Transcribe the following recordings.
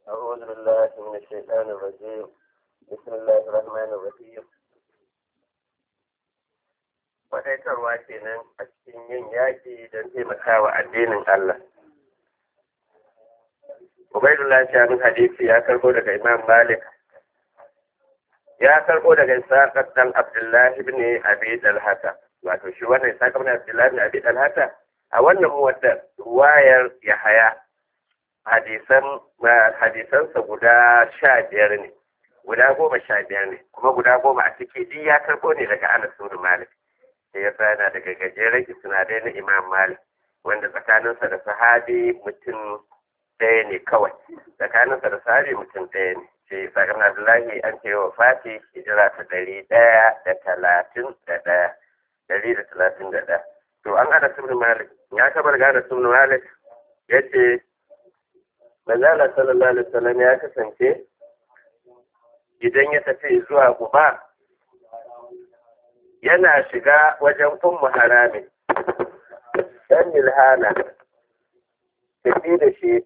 أعوذ بالله من الشيطان الرجيم بسم الله الرحمن الرحيم Faɗaitarwa kenan a cikin yin yaƙi don taimakawa addinin Allah. Ubaidullah Shamin Hadisi ya karɓo daga Imam Malik. Ya karɓo daga Isaac ɗan Abdullahi ibn Abi Dalhata. Wato shi wannan Isaac ibn Abdullahi ibn Abi Dalhata a wannan wadda ruwayar Yahaya hadisan hadisansa guda sha biyar ne guda goma sha biyar ne kuma guda goma a ciki duk ya karɓo ne daga Anas bin Malik sai ya yana daga gajeren isnadai na Imam Malik wanda tsakaninsa da sahabi mutum ɗaya ne kawai tsakaninsa da sahabi mutum ɗaya ne sai sakar Abdullahi an ce wa Fati hijira ta ɗari ɗaya da talatin da ɗaya ɗari da talatin da ɗaya to an Anas bin Malik ya kabar ga Anas bin Malik ya ce Manzala sallallahu alaihi wasallam ya kasance idan ya tafi zuwa Quba yana shiga wajen ummu harami dan milhana tafi da shi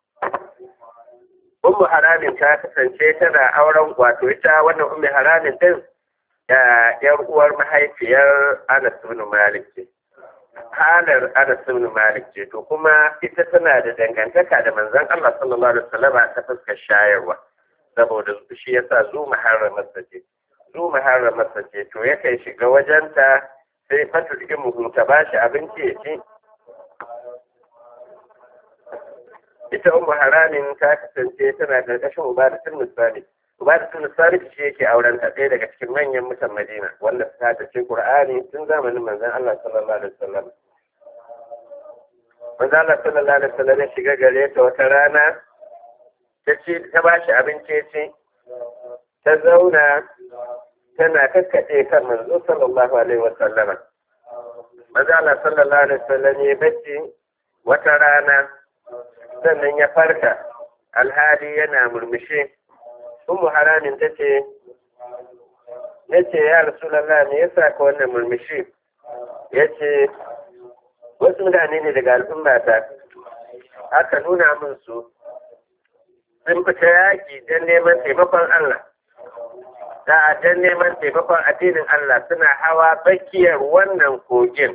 ummu haramin ta kasance tana auren wato ita wannan ummu haramin din yar uwar mahaifiyar Anas bin Malik ce halar Anas ibn Malik ce to kuma ita tana da dangantaka da manzon Allah sallallahu alaihi wasallam ta fuskar shayarwa saboda shi yasa zu muharramarsa ce zu muharramarsa ce to yakan shiga wajenta sai fatu cikin muhu ta bashi abinci ya ci ita ummu haramin ta kasance tana karkashin ubadatul musali ubadatul musali shi yake auren ta ɗaya daga cikin manyan mutan Madina wanda ta tace Qur'ani tun zamanin manzon Allah sallallahu alaihi wasallam manzon Allah sallallahu alaihi wasallam ya shiga gare ta wata rana ta ci ta bashi abinci ci ta zauna tana kakkaɗe kan manzo sallallahu alaihi wasallama manzon Allah sallallahu alaihi wasallam ya bacci wata rana sannan ya farka alhali yana murmushi ummu haramin ta ce ya ce ya rasulallah me yasa ka wannan murmushi ya ce wasu mutane ne daga al'ummata aka nuna min su sun fita yaƙi don neman taimakon Allah da don neman taimakon addinin Allah suna hawa tsakiyar wannan kogin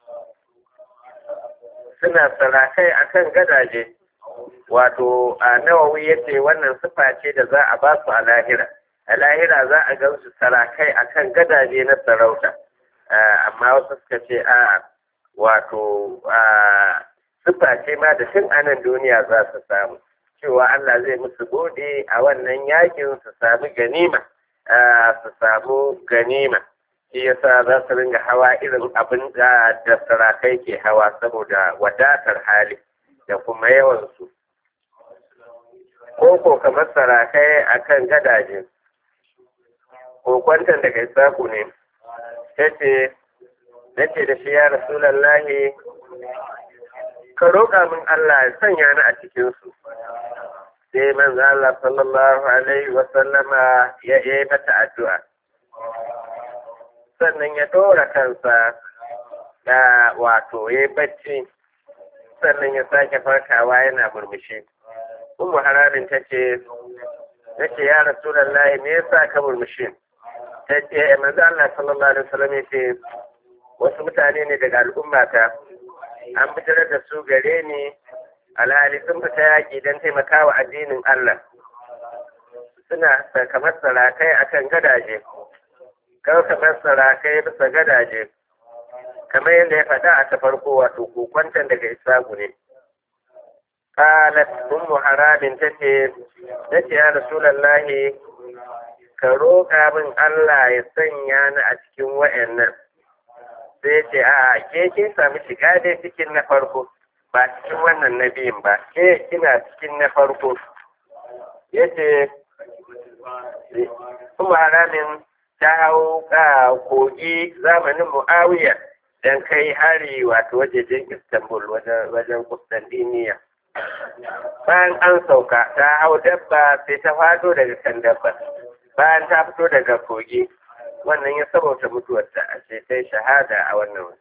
suna sarakai akan gadaje wato a nawawi ya ce wannan sifa ce da za a ba su a lahira a lahira za a gan su sarakai akan gadaje na sarauta amma wasu suka ce a wato sifa ce ma da tun anan duniya za su samu cewa Allah zai musu gode a wannan yakin su samu ganima su samu ganima shi yasa za su ringa hawa irin abin da sarakai ke hawa saboda wadatar hali da kuma yawansu ko ko kamar sarakai a kan gadaje ko kwantan daga isaku ne ta ce na ce da shi ya rasulallahi ka roƙa min Allah ya sanya ni a cikinsu sai manzo Allah sallallahu alaihi wa sallama ya yi mata addu'a sannan ya ɗora kansa da wato ya bacci sannan ya sake farkawa yana murmushi Ummu haramin ta ce, ta ce ya Rasulallah me yasa ka murmushi? Ta ce, manzo Allah sallallahu alaihi wasallam ya ce, wasu mutane ne daga al'ummata, an bijirar da su gare ni, alhali sun fita yaƙi don taimakawa addinin Allah. Suna kamar sarakai akan gadaje, kawai kamar sarakai bisa gadaje, kamar yadda ya faɗa a ta farko wato kokwantan daga Isagu ne. قالت أم حرام تتي تتي يا رسول الله كروكا من الله يسنيا a cikin wa'annan sai ce a ke kin sami shiga dai cikin na farko ba cikin wannan na biyun ba ke kina cikin na farko ya ce kuma haramin ta hau ka kogi zamanin mu'awiya don kai hari wato wajejen istanbul wajen kustantiniya bayan an sauka ta hau dabba sai ta fado daga kan dabba bayan ta fito daga kogi wannan ya sabauta mutuwarta a ce sai shahada a wannan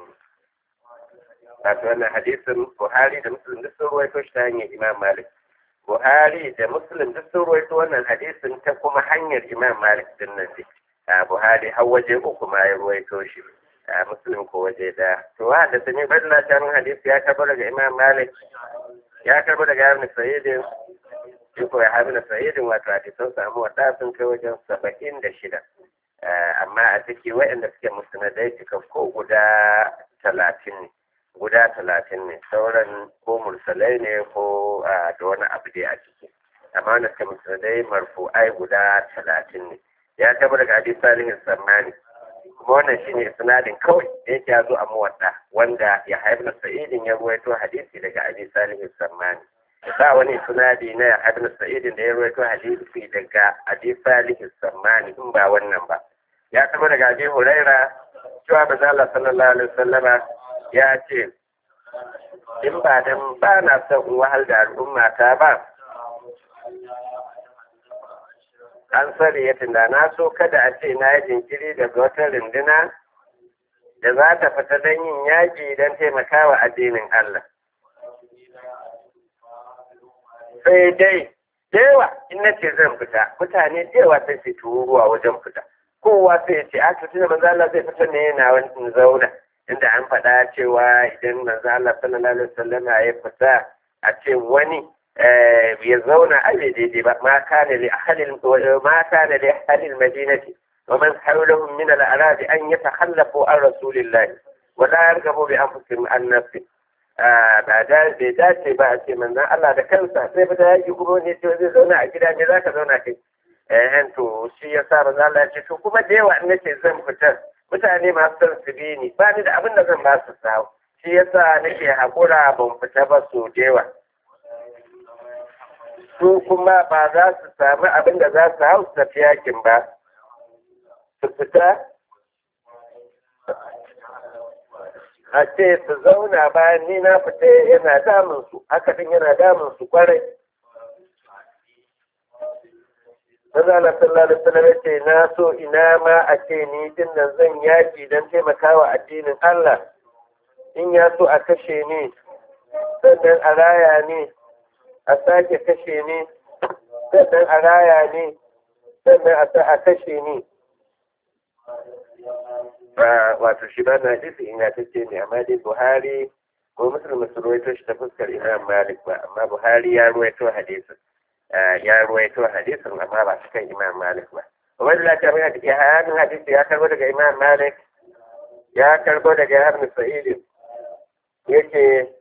wato wannan hadisin buhari da muslim duk sun ruwaito shi ta hanyar imam malik Buhari da Muslim duk sun ruwaito wannan hadisin ta kuma hanyar Imam Malik din nan ne. Buhari har waje uku ma ya ruwaito shi. Muslim ko waje da. To wa da sani badala ta hadisi ya karbo daga Imam Malik ya karbo daga Ibn Sa'id shi ko ya Ibn Sa'id wato hadisan samu wata sun kai wajen saba'in da shida. Amma a ciki waɗanda suke musnadai cikakko guda talatin ne. guda talatin ne sauran ko mursalai ne ko da wani abu dai a ciki amma wanda suka musulmai marfu'ai guda talatin ne ya taba daga hadis salihin sammani kuma wannan shine sinadin kawai da yake ya zo a muwadda wanda ya haifar sa'idin ya ruwaito hadisi daga hadis salihin sammani ba wani sinadi na ya haifar sa'idin da ya ruwaito hadisi daga hadis salihin sammani in ba wannan ba ya taba daga abi huraira cewa bazala sallallahu alaihi wasallama ya ce in ba dan ba na son in wahal da al'umma ta ba an sani ya tunda na so kada a ce na yi jinkiri daga wata runduna da za ta fita don yin yaƙi don taimakawa addinin Allah. Sai dai, yawa in na ce zan fita, mutane yawa sai su turuwa wajen fita. Kowa sai ya ce, a tutu da manzo Allah zai fita ne yana wani zauna. Inda an faɗa cewa idan manzo Allah sallallahu alaihi wasallam ya fita a ce wani ya zauna a bai daidai ba ma kana li ahalil ma kana li ahalil madinati wa man hawlahum min al arab an yatakhallafu an rasulillahi wa la yarghabu bi anfusihim an nafsi ba da bai dace ba a ce manzon Allah da kansa sai fita yaki kuma ne ce zai zauna a gida ne zaka zauna kai eh to shi yasa manzon Allah ya ce to kuma da yawa in nace zan fitar mutane masu son su bi ni ba ni da abin da zan ba su sawo shi yasa nake hakura ban fita ba so da yawa su kuma ba za su sami abin da za su hau tafi yakin ba su fita a ce su zauna bayan ni na fita yana damun su haka din yana damun su kwarai Mazala sallallahu alaihi wasallam ce na so ina ma a ce ni din nan zan yaki don taimakawa addinin Allah in ya so a kashe ni sannan a raya ni a sake kashe ni sannan a raya ni sannan a kashe ni wato shi ba na hadisi ingantacce ne amma dai buhari ko musulmi su ruwaito shi ta fuskar imam malik ba amma buhari ya ruwaito hadisin ya ruwaito hadisin amma ba shi kan imam malik ba wani lafiya mai hadisi ya hadisi ya karbo daga imam malik ya karbo daga yahar sa'idin yake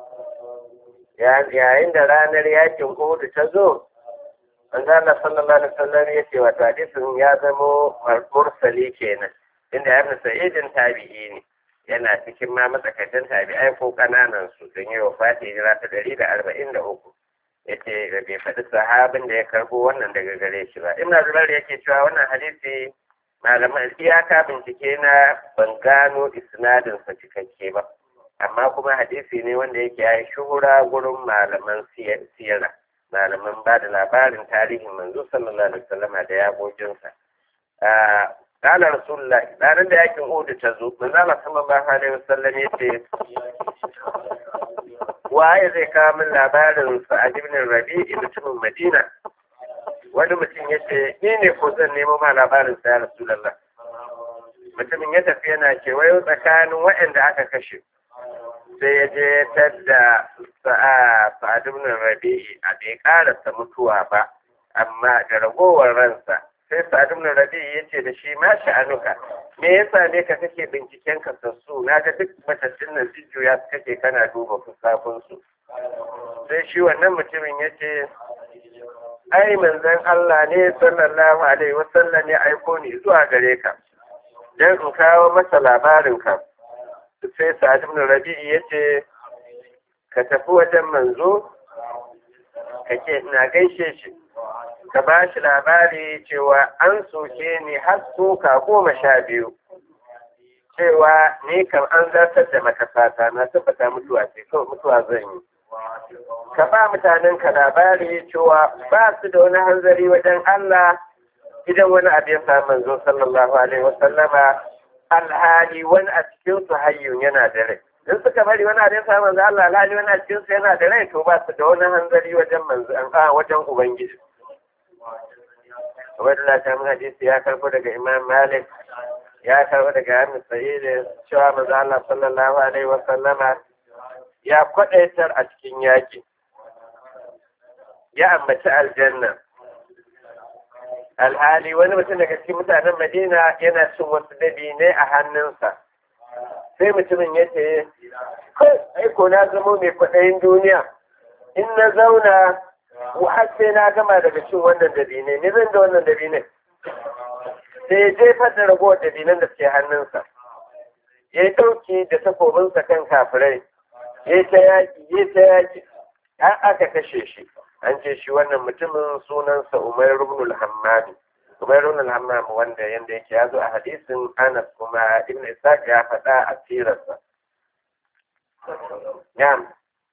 yayin da ranar yakin Uhud ta zo, manzo Allah sallallahu alaihi wasallam ya ce wato hadisin ya zamo mursali kenan inda Ibn Sa'idin tabi'i ne yana cikin ma matsakaitan tabi'ai ko kananan su don yi wafati hijira ta ɗari da arba'in da uku yace da bai faɗi sahabin da ya karbo wannan daga gare shi ba Ibn Zubair yake cewa wannan hadisi malaman iyaka bincike na ban gano isnadin sa cikakke ba amma kuma hadisi ne wanda yake ya yi shuhura gurin malaman siyara malaman ba da labarin tarihin manzo sallallahu alaihi wasallam da yaƙoƙinsa qala rasulullah ranar da yakin Uhud ta zo manzo Allah sallallahu alaihi wasallam yace waye zai kawo min labarin Sa'ad ibn Rabi'i mutumin Madina wani mutum yace ni ne ko zan nemo ma labarin sa ya rasulullah mutumin ya tafi yana kewayo tsakanin waɗanda aka kashe sai ya je tadda sa'ad ibn rabi'i a bai karasa mutuwa ba amma da ragowar ransa sai sa'ad ibn rabi'i ya ce da shi ma sha'anuka me yasa ne ka kake binciken ka sassu na ga duk matattun nan jujjuya su kake kana duba fusafin su sai shi wannan mutumin ya ce ai manzon Allah ne sallallahu alaihi wasallam ya aiko ni zuwa gare ka dan in kawo masa labarin ka sai sa'ad ibn rabi'i yace ka tafi wajen manzo kake ina gaishe shi ka ba shi labari cewa an soke ni har soka goma sha biyu cewa ni kam an zartar da makasata na tabbata mutuwa ce kawai mutuwa zan yi ka ba mutanen ka labari cewa ba su da wani hanzari wajen Allah idan wani abu ya samu manzo sallallahu alaihi wasallama alhali wani a cikin su hayyun yana da rai in suka bari wani abin sa manzo Allah alhali wani a cikin yana da rai to ba su da wani hanzari wajen manzo a wajen ubangiji Ubaidullah ta mun hadisi ya karbo daga Imam Malik ya karbo daga Amin Sa'id cewa manzo Allah sallallahu alaihi wa sallama ya kwadaitar a cikin yaki ya ambaci aljanna alhali wani mutum daga cikin mutanen Madina yana cin wasu dabinai a hannunsa sai mutumin ya ce kai aiko na zamo mai kwaɗayin duniya in na zauna har sai na gama daga cin wannan dabine ne zan da wannan dabine sai ya jefar da ragowar dabinan da suke hannunsa ya yi ɗauki da takobinsa kan kafirai ya ta yaƙi ya ta yaƙi har aka kashe shi an ce shi wannan mutumin sunansa umar ibn al-hammami umar ibn al-hammami wanda yanda yake ya zo a hadisin anas kuma ibn isaac ya faɗa a sirarsa Na'am.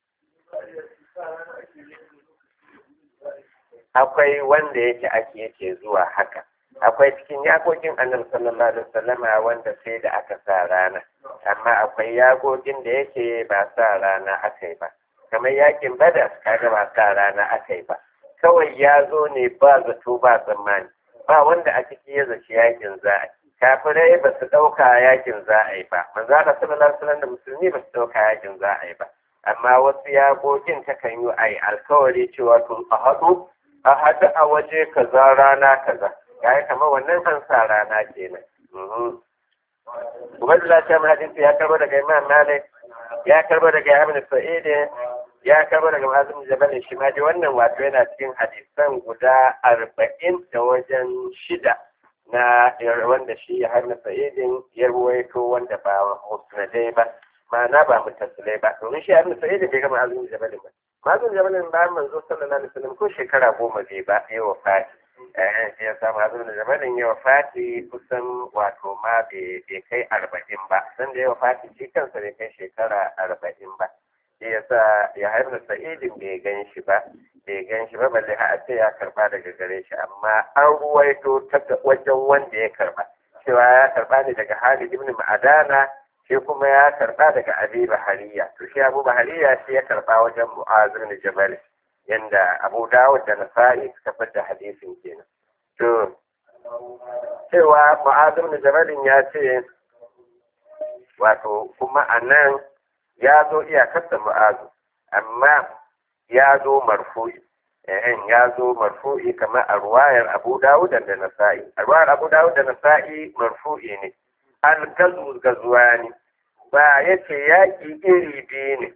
Akwai wanda yake ake yake zuwa haka. Akwai cikin yakokin annabi sallallahu alaihi wasallama wanda sai da aka sa rana. Amma akwai yakokin da yake ba sa rana aka yi ba. Kamar yakin Badar kaga ba sa rana aka yi ba. Kawai ya zo ne ba zato ba tsammani. Ba wanda a ciki ya zaci yakin za a kafirai ba su ɗauka yakin za a yi ba manzo Allah sallallahu alaihi wasallam da musulmi ba su ɗauka yakin za a yi ba amma wasu yaƙoƙin ta kan yi a yi alkawari cewa tun a haɗu a haɗu a waje kaza rana kaza ya yi kamar wannan an sa rana kenan Ubaidullah ta hadisi ya karbo daga Imam Malik ya karbo daga Ibn Sa'id ya karbo daga Mazum Jabal shi ma dai wannan wato yana cikin hadisan guda arba'in da wajen shida na wanda shi ya harna sa'idin ya ruwaito wanda ba musnadai ba ma'ana ba mutasilai ba domin shi harna sa'idin bai gama azumin jabalin ba mazun jabalin ba manzo sallallahu alaihi wasallam ko shekara goma bai ba ya wafati eh ya samu azumin jabalin ya wafati kusan wato ma bai kai arba'in ba san da ya wafati shi kansa bai kai shekara arba'in ba shi yasa ya harna sa'idin bai gan shi ba bai gan shi ba balle a ce ya karba daga gare shi amma an ruwaito ta wajen wanda ya karba cewa ya karba ne daga Halid ibn Ma'adana shi kuma ya karba daga Abi Bahariya to shi Abu Bahariya shi ya karba wajen Mu'az ibn Jabal yanda Abu Dawud da Nasa'i suka fada hadisin kenan to cewa Mu'az ibn Jabal ya ce wato kuma anan ya zo iyakar da Mu'azu amma ya zo marfu'i eh ya zo marfu'i kamar a ruwayar Abu Dawud da Nasa'i a ruwayar Abu Dawud da Nasa'i marfu'i ne al gazu gazuwani ba yace yaki iri biyu ne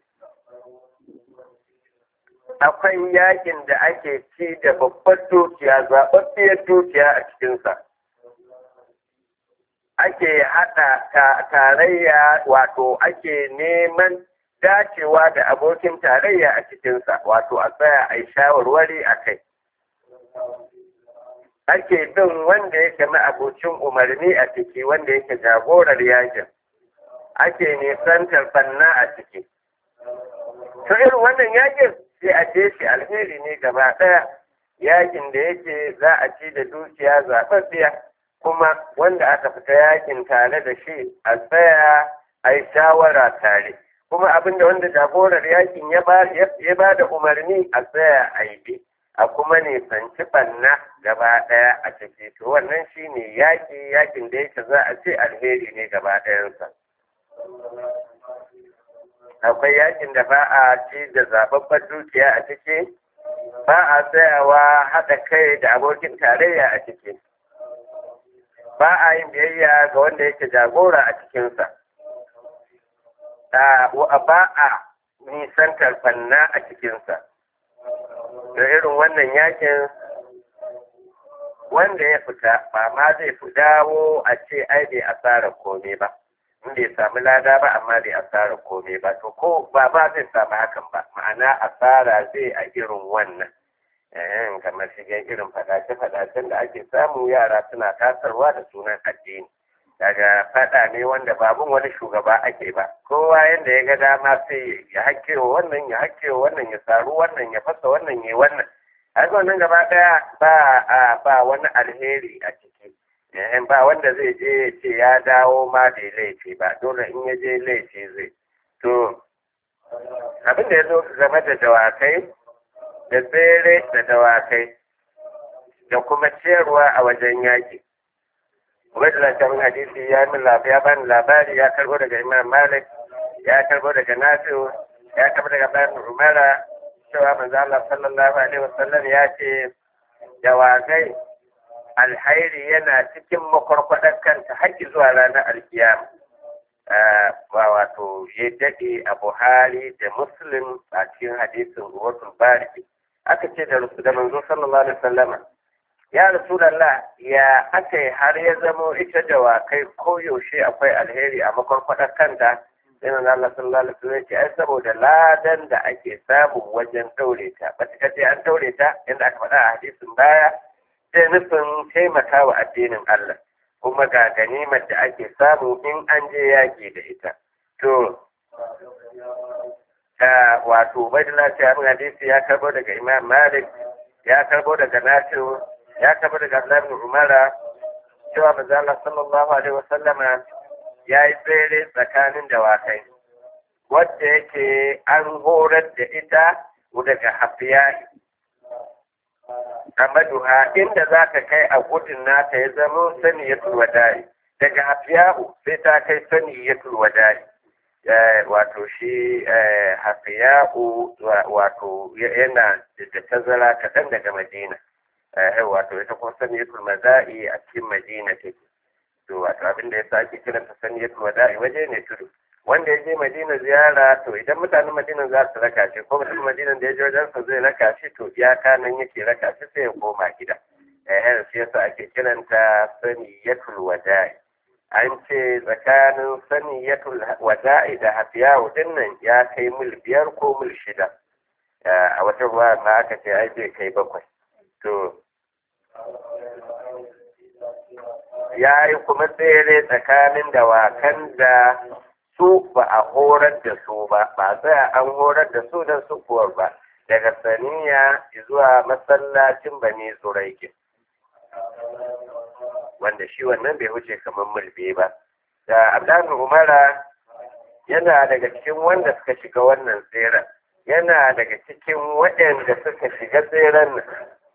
akwai yakin da ake ci da babbar dukiya zaɓaɓɓiyar dukiya a cikinsa ake haɗa tarayya wato ake neman dacewa da abokin tarayya a cikinsa wato a tsaya a yi shawarwari a kai ake bin wanda yake ma'abocin umarni a ciki wanda yake jagorar yakin ake nisantar fanna a ciki to irin wannan yakin sai a ce shi alheri ne gaba ɗaya yakin da yake za a ci da dukiya zaɓaɓɓiya kuma wanda aka fita yakin tare da shi a tsaya a yi shawara tare kuma abinda wanda jagorar yakin ya ba da umarni a tsaya a yi a kuma nisanci ɓanna gaba ɗaya a ciki to wannan shi ne yaƙi yakin da yake za a ce alheri ne gaba ɗayansa akwai yakin da ba a ci da zababbar dukiya a ciki ba a tsayawa haɗa kai da abokin tarayya a ciki ba a yin biyayya ga wanda yake jagora a cikinsa ba a nisantar fanna a cikinsa da irin wannan yakin wanda ya fita ba ma zai fi dawo a ce ai bai asara komai ba in bai samu lada ba amma bai asara komai ba to ko ba ba zai samu hakan ba ma'ana asara zai a irin wannan eh kamar shigen irin fadace-fadacen da ake samu yara suna tasarwa da sunan addini daga fada ne wanda babun wani shugaba ake ba kowa yadda ya ga dama sai ya hakkewa wannan ya hakkewa wannan ya saru wannan ya fasa wannan ya wannan haka wannan gaba daya ba a ba wani alheri a ciki ba wanda zai je ya ce ya dawo ma da laifi ba dole in ya je laifi zai to abin da ya zo game da dawakai da tsere da dawakai da kuma ciyarwa a wajen yaƙi Ubaidullah ta min hadisi ya min labari ya bani labari ya karbo daga Imam Malik ya karbo daga Nafi'u ya karbo daga Bayan Umara cewa manzo Allah sallallahu alaihi wasallam ya ce dawakai alhairi yana cikin makwarkwadar kanta har zuwa ranar alkiyama ba wato ya daɗe a Buhari da Muslim a cikin hadisin Ruwatul Bariki aka ce da da manzo sallallahu alaihi wasallama ya Rasulallah ya aka yi har ya zamo ita da wakai ko yaushe akwai alheri a makwarkwadar kanta sai manzo Allah sallallahu alaihi wasallam ce ai saboda ladan da ake samu wajen daure ta ba ta ce an daure ta inda aka faɗa a hadisin baya sai nufin taimaka wa addinin Allah kuma ga ganimar da ake samu in an je yaƙi da ita to ta wato Ubaidullah ta min hadisi ya karbo daga Imam Malik ya karbo daga Nafi'u ya karbo daga Abdullah ibn Umara cewa manzo Allah sallallahu alaihi wasallama ya yi tsere tsakanin dawakai wadda yake an horar da ita daga hafiya amaduha inda za ka kai a gudun nata ya zama sani ya turwadari daga hafiyahu sai ta kai sani ya turwadari wato shi hafiyahu wato yana da tazara kaɗan daga madina wato ita kuma sani ya turmadari a cikin madina take to wato abin da ya sa ake kiranta saniyatul wada'i waje ne tudu wanda ya je madina ziyara to idan mutanen madina za su raka shi ko mutum madina da ya je wajen sa zai raka shi to iyaka nan yake raka shi sai ya koma gida eh shi yasa ake kiranta saniyatul wada'i an ce tsakanin saniyatul wada'i da hafiyawu din nan ya kai mil biyar ko mil shida a wata ruwa ma aka ce ai zai kai bakwai to ya yi kuma tsere tsakanin dawakan da su ba a horar da su ba ba tsaya an horar da su don sukuwar ba daga saniya zuwa masallacin bani zuraikin wanda shi wannan bai wuce kamar mulbe ba da abdan umara yana daga cikin wanda suka shiga wannan tseren yana daga cikin waɗanda suka shiga tseren nan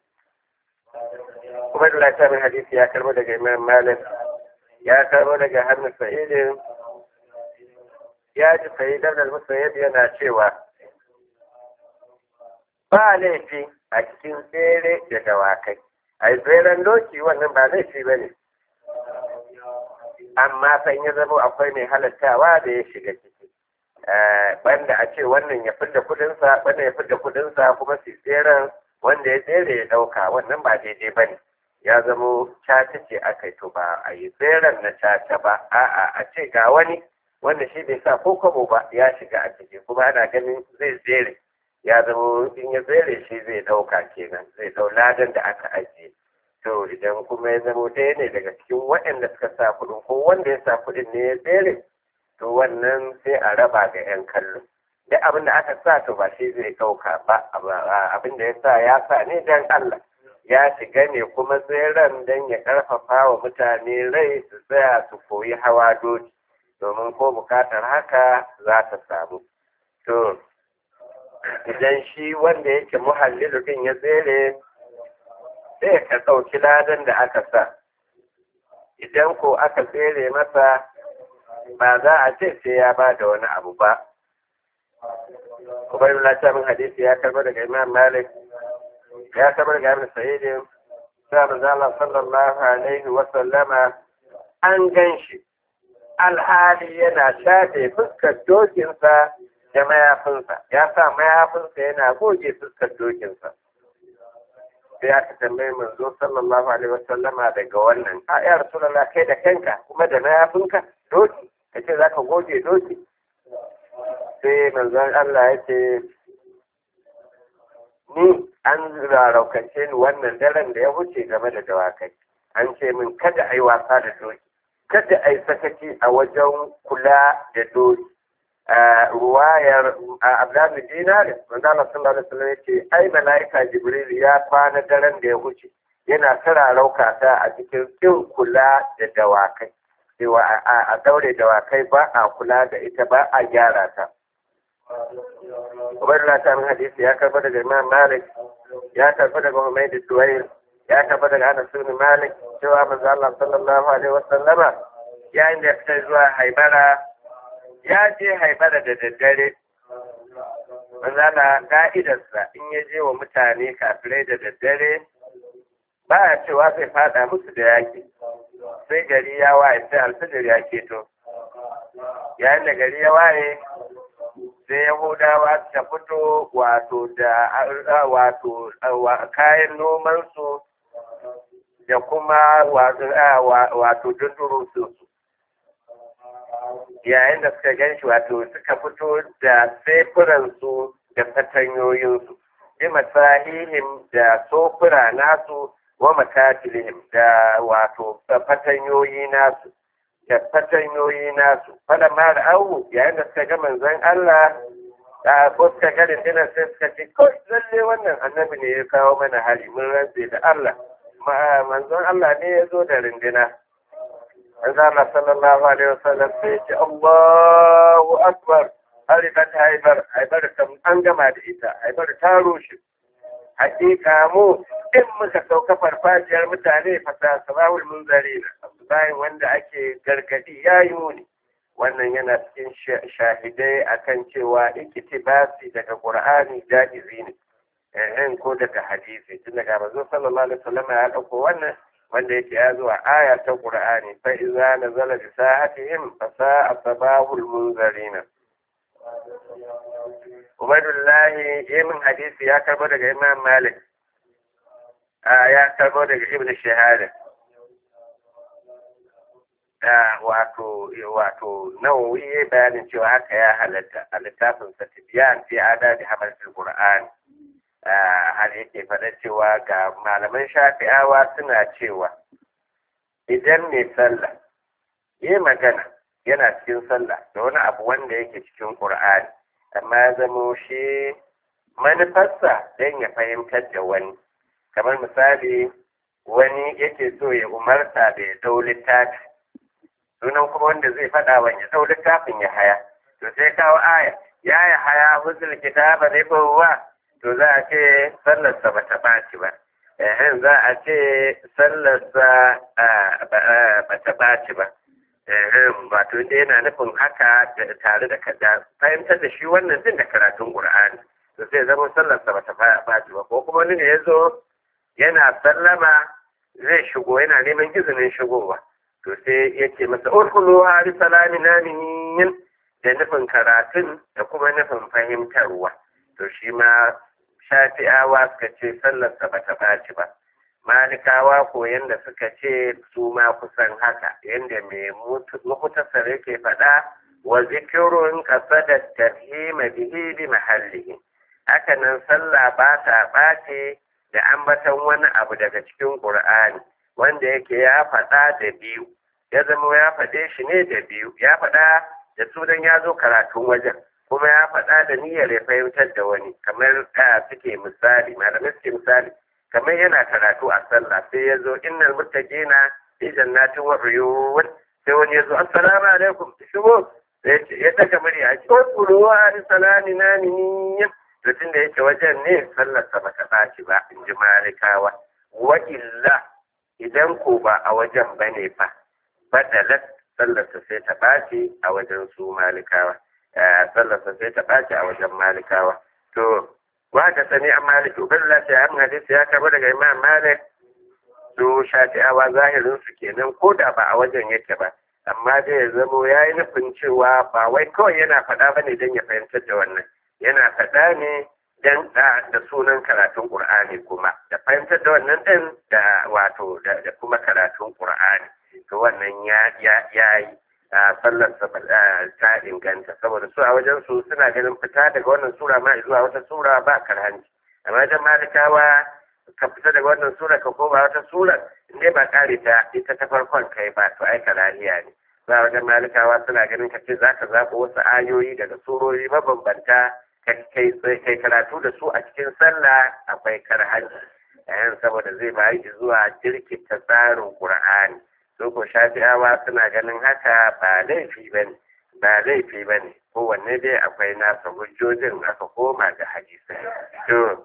kuma da lafiyar hadisi ya karbo daga imam malik ya karbo daga hannun sa'idin ya ji sa'idar da musayyid yana cewa ba laifi a cikin tsere da dawakai a tseren doki wannan ba laifi ba ne amma san ya zama akwai mai halattawa da ya shiga ciki banda a ce wannan ya fidda kudinsa wannan ya fidda kudinsa kuma su tseren wanda ya tsere ya dauka wannan ba daidai ba ne ya zamo caca ce aka yi to ba a yi tseren na caca ba a'a a ce ga wani wanda shi bai sa ko kwabo ba ya shiga a ciki kuma ana ganin zai tsere ya zamo in ya tsere shi zai dauka kenan zai dau ladan da aka ajiye to idan kuma ya zamo ɗaya ne daga cikin waɗanda suka sa kuɗin ko wanda ya sa kuɗin ne ya tsere to wannan sai a raba ga 'yan kallo duk abin da aka sa to ba shi zai ɗauka ba abin da ya sa ya sa ne don Allah ya shiga ne kuma tseren don ya ƙarfafa wa mutane rai su tsaya su koyi hawa doki domin ko bukatar haka za ta samu to idan shi wanda yake muhallilu din ya tsere sai ka ɗauki ladan da aka sa idan ko aka tsere masa ba za a ce sai ya ba da wani abu ba Ubaidullah ta min hadisi ya karba daga Imam Malik ya karba daga Ibn Sa'id sai manzo Allah sallallahu alaihi wa sallama an ganshi alhali yana shafe fuskar dokinsa da mayafinsa ya sa mayafinsa yana goge fuskar dokinsa sai aka tambayi manzo sallallahu alaihi wa sallama daga wannan a ya rasulullah kai da kanka kuma da mayafinka doki kace zaka goge doki sai manzon Allah ya ce ni an raraukace ni wannan daren da ya wuce game da dawakai an ce min kada a yi wasa da doki kada a yi sakaci a wajen kula da doki ruwayar abdullahi dinarin manzo Allah sallallahu alaihi wasallam yace ai malaika jibril ya kwana daren da ya wuce yana tara rauka ta a cikin kin kula da dawakai cewa a daure dawakai ba a kula da ita ba a gyara ta Ubaidullah ta min hadisi ya karba daga Imam Malik ya karba daga Humaydi Suwail ya karba daga Anas bin Malik cewa manzo Allah sallallahu alaihi wasallama yayin da ya fita zuwa Haibara ya je Haibara da daddare manzo Allah ka'idarsa in ya je wa mutane kafirai da daddare ba a cewa zai fada musu da yaki sai gari ya waye sai alfijir ya keto yayin da gari ya waye sai yahudawa ta fito wato da wato kayan nomansu da kuma wato dundurunsu yayin da suka gan shi wato suka fito da sefuransu da fatanyoyinsu bi masahihim da sofura nasu wa makatilihim da wato fatanyoyi nasu da fatanyoyi nasu fada ma da awu yayin da suka ga manzon Allah da ko suka ga dindinar sai suka ce ko lalle wannan annabi ne ya kawo mana hali mun rantse da Allah manzon Allah ne ya zo da rindina manzon Allah sallallahu alaihi wasallam sai ce Allahu akbar harikat haibar haibar an gama da ita haibar ta rushe hakika mu in muka sauka farfajiyar mutane fasa sabahul munzarina bayan wanda ake gargadi ya yi muni wannan yana cikin shahidai akan cewa iktibasi daga qur'ani jaizi ne eh ko daga hadisi tun daga manzo sallallahu alaihi wasallam ya dauko wannan wanda yake ya zuwa aya ta qur'ani fa iza nazala bi sahatihim fa sa'a sabahul munzarina Ubaidullahi yamin hadisi ya karbo daga Imam Malik ya karbo daga Ibn Shahada wato wato nawawi ya bayanin cewa haka ya halatta a littafin sa tibiyan fi adadi hamarsul qur'an har yake faɗa cewa ga malaman shafi'awa suna cewa idan mai sallah yi magana yana cikin sallah da wani abu wanda yake cikin qur'ani amma ya zamo shi manufarsa don ya fahimtar da wani kamar misali wani yake so ya umarta da ya dau littafi sunan kuma wanda zai faɗa wa ya dau littafin ya haya to sai kawo aya ya ya haya huzul kitaba ne kowa to za a ce sallarsa ba ta ɓaci ba eh za a ce sallarsa ba ta ɓaci ba wato inda yana nufin haka tare da kada fahimtar da shi wannan din da karatun qur'ani to sai zama sallarsa ba ta ɓaci ba ko kuma wani ne ya zo yana sallama zai shigo yana neman izinin shigowa to sai ya ce masa urkulu hari salami naminin da nufin karatun da kuma nufin fahimtarwa to shi ma shafi'awa suka ce sallarsa ba ta ɓaci ba malikawa ko yanda suka ce su ma kusan haka yanda mai mukutasar yake faɗa wa zikirun da tafhima bihi bi mahallihi haka nan sallah ba ta ɓace da ambaton wani abu daga cikin ƙur'ani wanda yake ya faɗa da biyu ya zama ya faɗe shi ne da biyu ya faɗa da sunan ya zo karatun wajen kuma ya faɗa da niyyar ya fahimtar da wani kamar ka suke misali malamai suke misali kamar yana karatu a sallah sai ya zo innal muttaqina fi jannatin wa uyun sai wani ya zo assalamu alaikum shigo ya daga murya a cikin kuruwa salami na niyyar to tunda yake wajen ne sallar sa bata ɓaci ba in ji malikawa wa illa idan ko ba a wajen bane fa badalat sallar sa sai ta ɓaci a wajen su malikawa sallar sa sai ta ɓaci a wajen malikawa to wa ka sani an malik uballa sai an hadisi ya karba daga imam malik su shafi'awa zahirin su kenan ko da ba a wajen yake ba amma dai ya zamo ya yi nufin cewa ba wai kawai yana faɗa ba ne don ya fahimtar da wannan yana faɗa ne don da sunan karatun ƙur'ani kuma da fahimtar da wannan ɗin da wato da kuma karatun ƙur'ani to wannan ya yi sallar ta inganta saboda su a wajen su suna ganin fita daga wannan sura ma zuwa wata sura ba karhanci amma wajen malikawa ka fita daga wannan sura ka koma wata sura ne ba kare ta ita ta farkon kai ba to ai karahiya ne ba wajen malikawa suna ganin ka ce zaka zaɓo wasu ayoyi daga surori mabambanta kai kai karatu da su a cikin sallah akwai karhanci yayin saboda zai bayi zuwa jirkita tsarin qur'ani su ko shafi'awa suna ganin haka ba laifi ba ne ba laifi ba ne kowanne dai akwai nasa hujjojin aka koma da hadisai to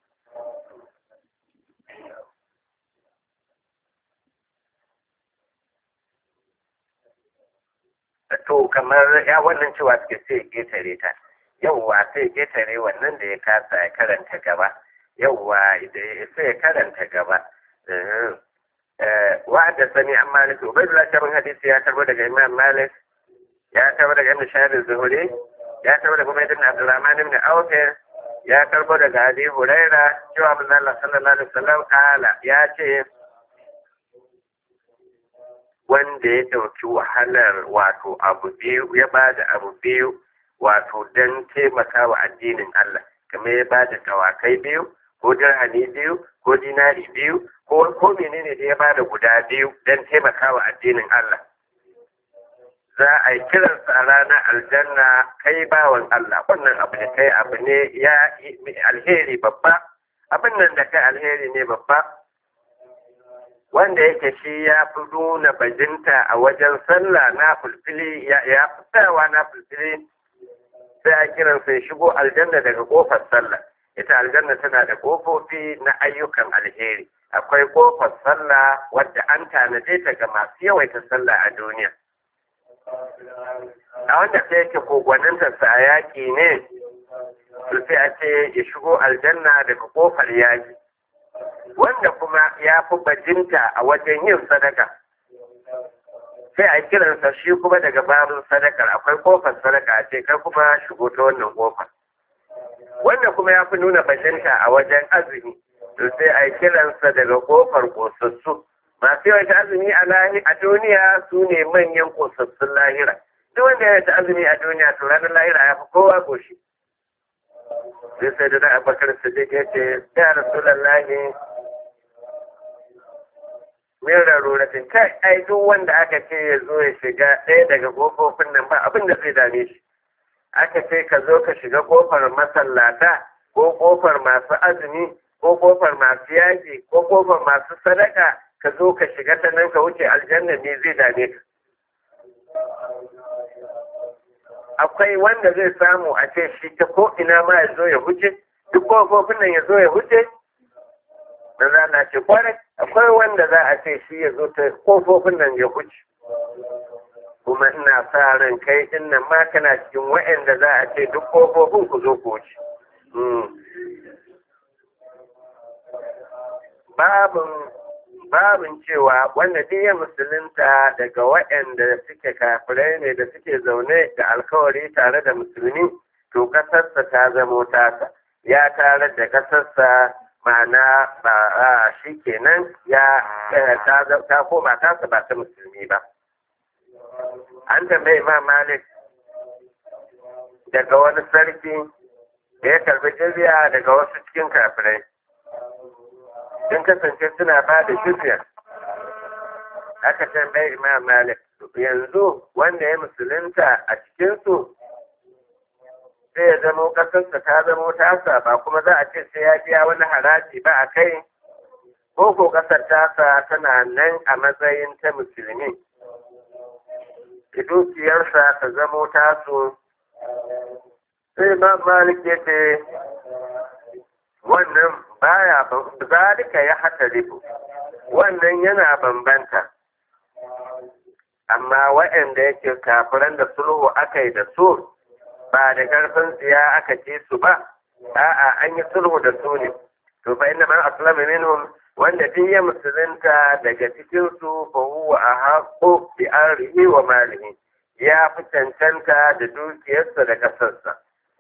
to kamar ya wannan cewa suke sai ƙetare ta yauwa sai ƙetare wannan da ya kasa ya karanta gaba yauwa sai ya karanta gaba wa'ada sani an malik ubaidullah shabin hadisi ya karbo daga imam malik ya karbo daga ibn shahid zuhuri ya karbo daga ubaid ibn abdurrahman ibn auf ya karbo daga abi huraira cewa manzo Allah sallallahu alaihi wasallam ala ya ce wanda ya ɗauki wahalar wato abu biyu ya ba da abu biyu wato don taimaka wa addinin Allah kamar ya ba da dawakai biyu ko dirhami biyu ko dinari biyu ko ko menene da ya ba da guda biyu don taimaka wa addinin Allah za a yi kiransa a ranar aljanna kai bawan Allah wannan abu da kai abu ne ya alheri babba abin nan da kai alheri ne babba wanda yake shi ya fi nuna bajinta a wajen sallah na fulfili ya fi tsayawa na fulfili sai a kiransa ya shigo aljanna daga kofar sallah ita aljanna tana da kofofi na ayyukan alheri akwai kofar sallah wadda an tanade ta ga masu yawaita sallah a duniya a wanda sai yake kogwaninta a yaƙi ne to sai a ce ya shigo aljanna daga kofar yaƙi wanda kuma ya fi bajinta a wajen yin sadaka sai a kiransa shi kuma daga babin sadakar akwai kofar sadaka a ce kai kuma shigo ta wannan kofar wanda kuma ya fi nuna bajinta a wajen azumi to sai a kiransa daga kofar kosassu masu yawan azumi a lahi a duniya su ne manyan kosassun lahira duk wanda ya ta azumi a duniya to ranar lahira ya fi kowa goshi sai sai da na abakar sadiq ya ce ya rasulallahi min raruratin kai ai duk wanda aka ce ya zo ya shiga ɗaya daga ƙofofin nan ba abin da zai dame shi aka ce ka zo ka shiga ƙofar masallata ko ƙofar masu azumi ko ƙofar masu yaƙi ko ƙofar masu sadaka ka zo ka shiga ta nan ka wuce aljanna ne zai dame ka akwai wanda zai samu a ce shi ta ko ina ma ya zo ya huce duk ƙofofin nan ya zo ya huce da za na ce kwarai akwai wanda za a ce shi ya zo ta kofofin nan ya huce kuma ina sa ran kai din nan ma kana cikin wa'anda za a ce duk kofofin ku zo ku wuce babin babin cewa wanda duk ya musulunta daga waɗanda suke kafirai ne da suke zaune da alkawari tare da musulmi to kasarsa ta zamo tasa ya tare da kasarsa ma'ana ba shi kenan ya ta koma tasa ba ta musulmi ba an tambayi imam malik daga wani sarki da ya karbi jizya daga wasu cikin kafirai sun kasance suna ba da jizya aka tambayi imam malik yanzu wanda ya musulunta a cikinsu sai ya zamo ƙasarsa ta zamo tasa ba kuma za a ce sai ya biya wani haraji ba a kai ko ko ƙasar tasa tana nan a matsayin ta musulmi dukiyarsa ta zamo tasu sai ma malik ya ce wannan baya zalika ya hata ribu wannan yana bambanta amma waɗanda yake kafiran da sulhu aka yi da su ba da ƙarfin tsiya aka ce su ba a'a an yi sulhu da su ne to fa inna man aslama minhum wanda duk ya musulunta daga cikin su fa huwa ahqqu bi arihi wa malihi ya fi cancanta da dukiyarsa da kasarsa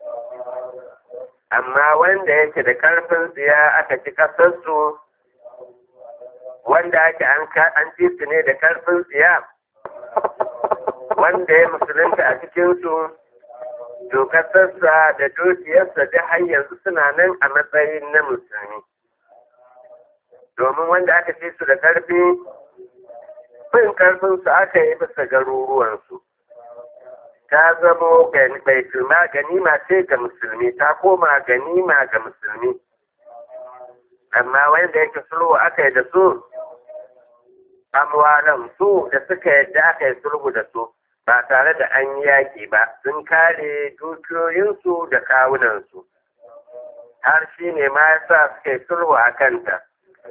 amma wanda yake da ƙarfin tsiya aka ci kasarsu wanda ake an ci su ne da ƙarfin tsiya wanda ya musulunta a cikinsu dokasarsa da dukiyarsa da har yanzu suna nan a matsayin na musulmi domin wanda aka ce su da ƙarfi fin ƙarfinsu aka yi bisa garuruwansu ta zamo baitulma ganima ce ga musulmi ta koma ganima ga musulmi amma wanda yake sulhu aka yi da su amwalan su da suka yadda aka yi sulhu da su ba tare da an yi yaƙi ba sun kare dukiyoyinsu da kawunansu har shi ne ma ya sa suka yi sulhu a kanta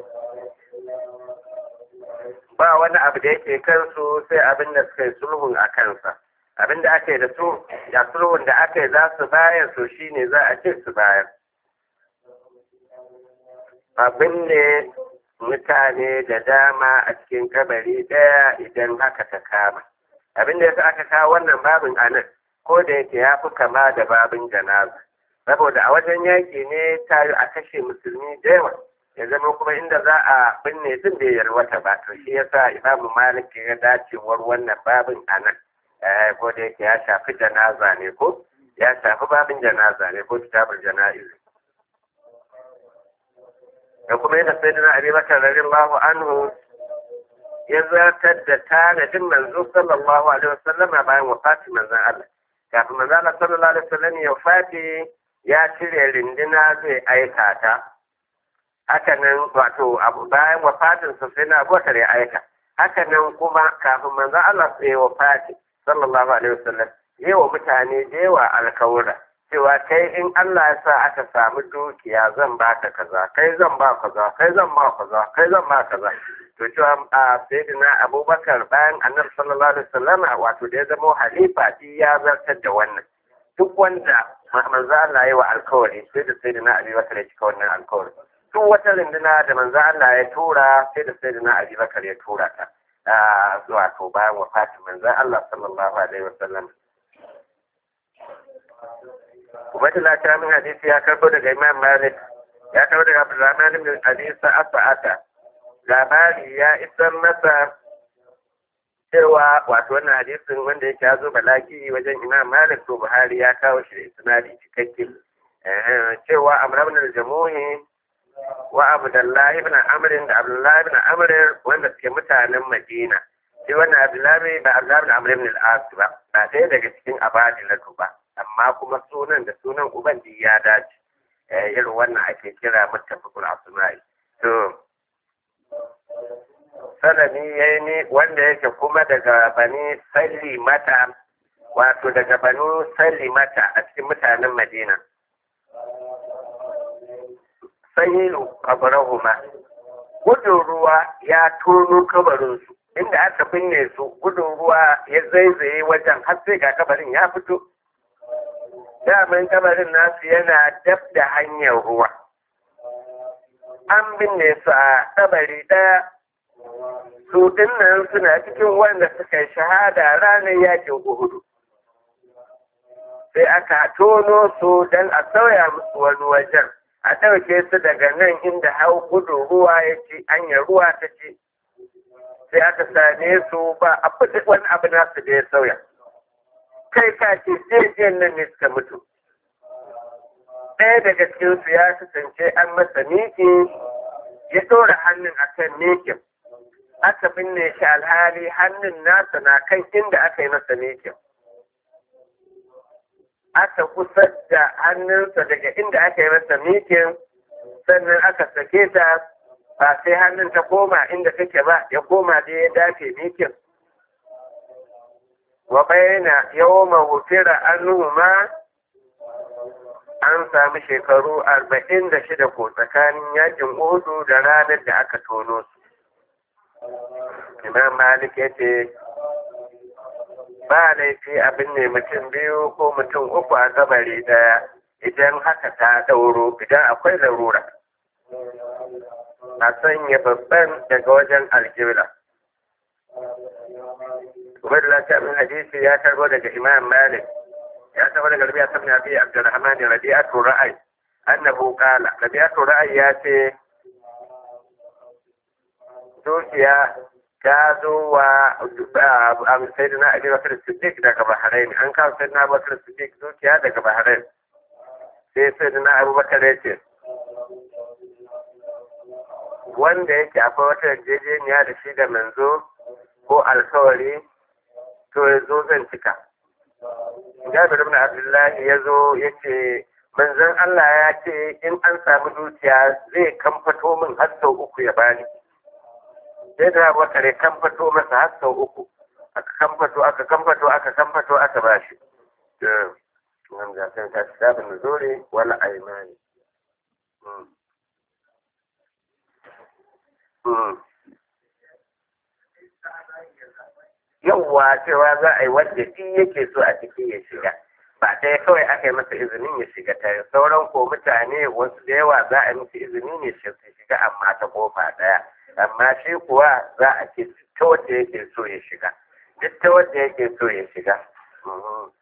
ba wani abu da yake kansu sai abin da suka yi sulhun a kansa abin da aka yi da su da sulhun da aka yi za su bayar so shi ne za a ce su bayar abin ne mutane da dama a cikin kabari ɗaya idan haka ta kama abin da yasa aka kawo wannan babin a nan ko da yake ya fi kama da babin janaza saboda a wajen yaƙi ne tayo a kashe musulmi da yawa ya zama kuma inda za a binne sun bai yarwata ba to shi yasa imamu malik ya dacewar wannan babin a nan ko da yake ya shafi janaza ne ko ya shafi babin janaza ne ko kitabul jana'iz da kuma yadda sai dina abi bakar radiyallahu anhu ya zartar da tanadin manzo sallallahu alaihi wasallam bayan wafatin manzon Allah kafin manzon Allah sallallahu alaihi wasallam ya wafati ya cire rindina zai aika ta haka nan wato bayan wafatin sa sai na abubakar ya aika haka nan kuma kafin manzon Allah sai ya wafati sallallahu alaihi wasallam yi wa mutane da yawa alkawura cewa kai in Allah ya sa aka samu dukiya zan baka kaza kai zan ba kaza kai zan ba kaza kai zan ba kaza to cewa a sayyidina abubakar bayan annabi sallallahu alaihi wasallam wato da ya zama halifa shi ya zartar da wannan duk wanda manzo Allah ya wa alkawari sai da sayyidina abubakar ya cika wannan alkawari duk wata runduna da manzo Allah ya tura sai da sayyidina abubakar ya tura ta wato bayan wafatin manzo Allah sallallahu alaihi wasallam Ubaidullah ta min hadisi ya karbo daga Imam Malik ya karbo daga Abdurrahman ibn Abi Sa'ata labari ya isar masa cewa wato wannan hadisin wanda yake ya zo balaki wajen Imam Malik to Buhari ya kawo shi da isnadi cikakke cewa Amr ibn al-Jamuhi wa Abdullah ibn Amr da Abdullah ibn Amr wanda suke mutanen Madina sai wannan Abdullah ba Abdullah ibn Amr ibn al-As ba ba ɗaya daga cikin abadilatu ba amma kuma sunan da sunan uban ya dace irin wannan ake kira muttafaqul asma'i to sanani yayi ne wanda yake kuma daga bani mata wato daga banu mata a cikin mutanen madina sahilu kabarahuma gudun ruwa ya tono kabarinsu inda aka binne su gudun ruwa ya zaizaye wajen har sai ga kabarin ya fito daman kabarin nasu yana dab da hanyar ruwa an binne su a kabari ɗaya su dinnan suna cikin wanda suka yi shahada ranar yakin uhudu sai aka tono su don a sauya musu wani wajen a ɗauke su daga nan inda hau gudu ruwa ya ci hanyar ruwa ta ci sai aka same su ba a wani abu nasu da ya sauya kai ka ce jirgin nan ne suka mutu ɗaya daga cikinsu ya kasance an masa miki ya ɗora hannun a kan mikin aka binne shi alhali hannun nasa na kan inda aka yi masa mikin aka kusa da hannunsa daga inda aka yi masa mikin sannan aka sake ta ba sai hannun ta koma inda take ba ya koma da ya dace mikin wa bayana yawma wufira anhuma an sami shekaru arba'in da shida ko tsakanin yakin Uhudu da ranar da aka tono su. Imam Malik ya ce, ba laifi abin ne mutum biyu ko mutum uku a kabari daya idan haka ta ɗauro idan akwai larura. A sanya babban daga wajen aljibla. Ubaidullah ta min hadisi ya karbo daga Imam Malik ya karbo daga Rabi'a ibn Abi Abdurrahman Rabi'atu Ra'ay annahu qala Rabi'atu Ra'ay ya ce dukiya ta zo wa Sayyidina Ali Bakar Siddiq daga Bahrain an kawo Sayyidina Abu Bakar Siddiq dukiya daga Bahrain sai Sayyidina Abu Bakar ya ce wanda yake akwai wata yarjejeniya da shi da manzo ko alkawari to ya zo zan cika. Jabir ibn Abdullahi ya zo ya ce manzon Allah ya ce in an samu dukiya zai kamfato min har sau uku ya bani. sai da abubakar ya kamfato masa har sau uku aka kamfato aka kamfato aka kamfato aka ba shi nan ga kan ta kitabun nuzuri wala aimani yawwa cewa za a yi wanda shi yake so a ciki ya shiga ba ɗaya kawai aka yi masa izinin ya shiga ta sauran ko mutane wasu da yawa za a yi masa izini ne su shiga amma ta kofa ɗaya amma shi kuwa za a ce ta wanda yake so ya shiga duk ta wanda yake so ya shiga